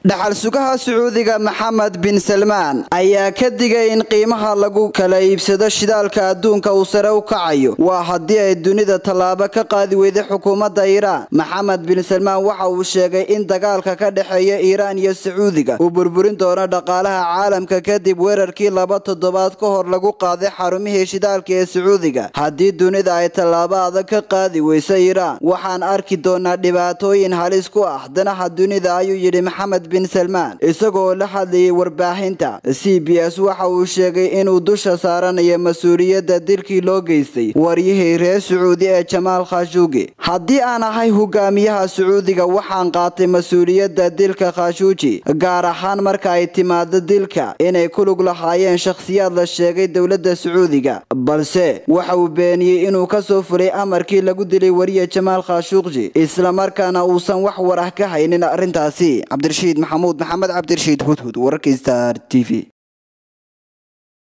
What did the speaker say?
dhaxal sugaha sacuudiga maxamed bin salmaan ayaa ka digay in qiimaha lagu kala iibsado shidaalka adduunka uu sare u kacayo waa haddii ay dunida tallaabo ka qaadi weyday xukuumadda iiraan maxamed bin salmaan waxa uu sheegay in dagaalka ka dhexeeya iiraan iyo sacuudiga uu burburin doono dhaqaalaha caalamka kadib weerarkii laba toddobaad ka hor lagu qaaday xarumihii shidaalka ee sacuudiga haddii dunida ay tallaabo adag ka qaadi weyso iiraan waxaan arki doonaa dhibaatooyin halis ku ah danaha dunida ayuu yidhi maxamed bin salmaan isagoo la hadlayay warbaahinta c b s waxa uu sheegay inuu dusha saaranayo mas-uuliyadda dilkii loo geystay waryihii reer sacuudi ee jamaal khashuugi haddii aan ahay hogaamiyaha sacuudiga waxaan qaatay mas-uuliyadda dilka khashuuji gaar ahaan marka ay timaado dilka inay ku lug lahaayeen shakhsiyaad la sheegay dowladda sacuudiga balse waxa uu beeniyey inuu kasoo fulay amarkii lagu dilay wariye jamaal khashuuqji islamarkaana uusan wax war ah ka haynin arrintaasi cabdirashiid maxamuud maxamed cabdirashiid hudhud wararka star t v